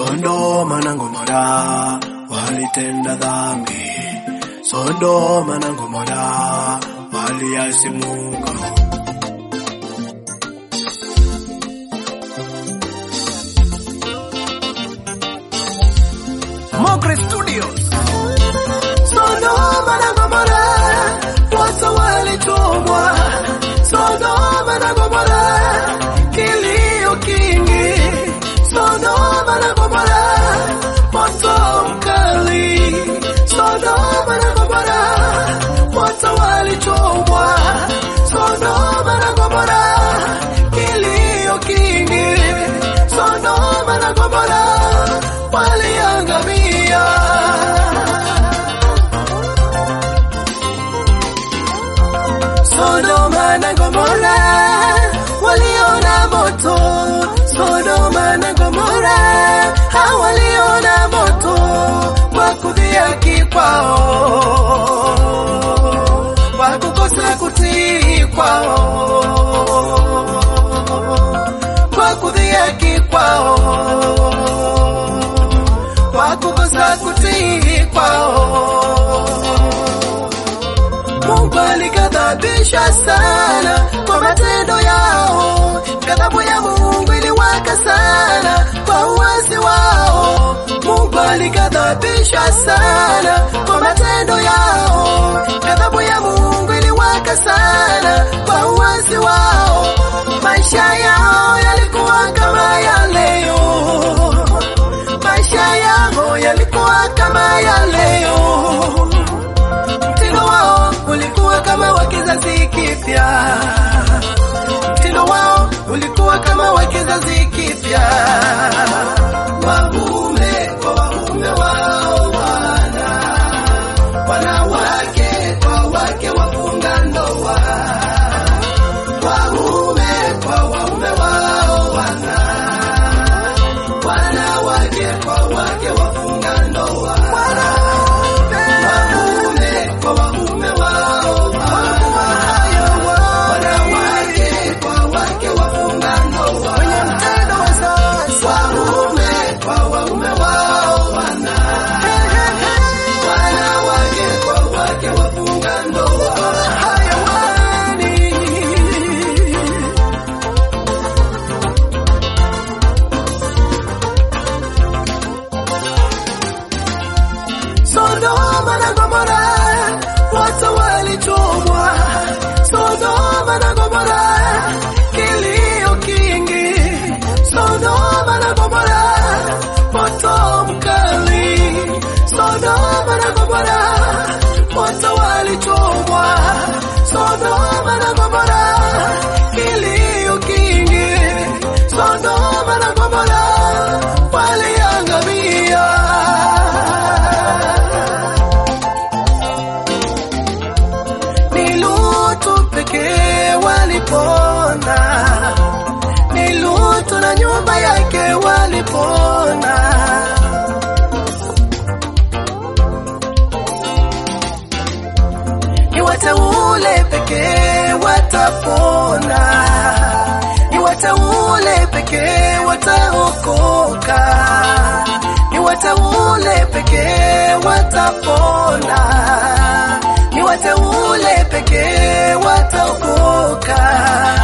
Sodoma na Gomora walitenda dhambi, Sodoma na Gomora waliasi Mungu. Mogre Studios. Sodoma na Gomora wote walitumwa, Sodoma na Gomora kilio kingi, Sodoma na Gomora moto mkali, Sodoma na Gomora wote walitumwa, Sodoma na Gomora kilio kingi, Sodoma na Gomora waliangamia. Sodoma na Gomora waliona moto, Sodoma na Gomora hawaliona moto kwa kudhihaki kwao, kwa kukosa kutii kwao, kwa kudhihaki kwao, kwa kukosa kutii kwao. Mungu alikadhabisha sana kwa matendo yao, ghadhabu ya Mungu iliwaka sana kwa uasi wao. Mungu alikadhabisha sana kwa matendo yao, ghadhabu ya Mungu iliwaka sana kwa uasi wao. Maisha yao yalikuwa kama ya leo, maisha yao yalikuwa kama ya leo mtindo wao ulikuwa kama wa kizazi kipya, mtindo wao ulikuwa kama wa kizazi kipya. Waume kwa waume wao wana, wanawake kwa wake wafunga ndoa, waume kwa waume wao wana, wanawake kwa wake wafunga ndoa waume kwa waume wao, wanawake kwa wake wafunga ndoa, waume kwa waume wao, wana wanawake kwa wake wafunga ndoa. Sodoma na Gomora wote walichomwa, Sodoma na Gomora kilio kingi, Sodoma na Gomora moto mkali, Sodoma na Gomora wote walichomwa, Sodoma na Gomora kilio kingi, Sodoma na Gomora waliangamia. ni Lutu pekee walipona, ni Lutu na nyumba yake walipona. Ni wateule pekee watapona, ni wateule pekee wataokoka, ni wateule pekee watapona ni wateule pekee wataokoka.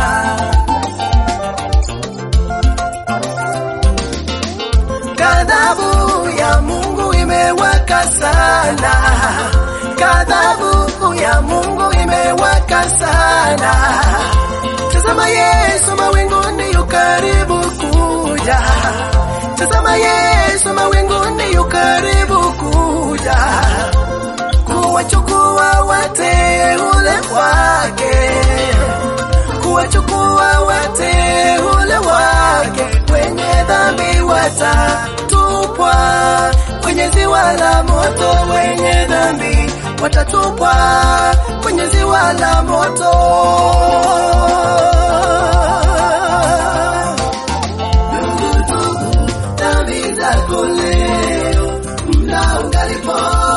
Ghadhabu ya Mungu imewaka sana, ghadhabu ya Mungu imewaka sana. Tazama Yesu mawinguni yu karibu kuja, tazama Yesu mawinguni yu karibu kuja kuwachukua wateule wake, kuwachukua wateule wake. Wenye dhambi watatupwa kwenye ziwa la moto, wenye dhambi watatupwa kwenye ziwa la moto. Ndugu, tubu dhambi zako leo, mna ungalipo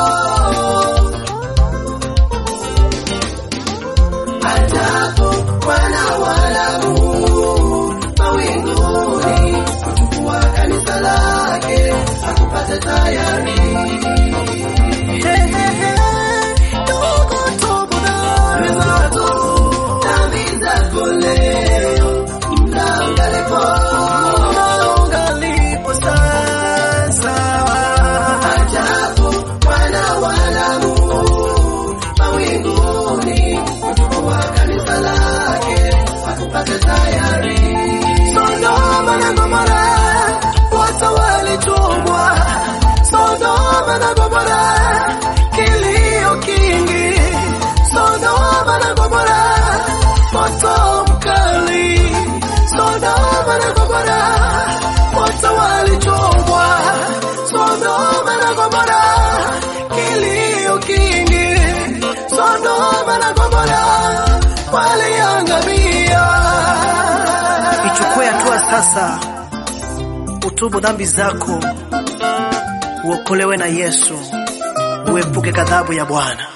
ajabu Bwana walamu mawinguni kuchukua kanisa lake sasa utubu dhambi zako, uokolewe na Yesu, uepuke ghadhabu ya Bwana.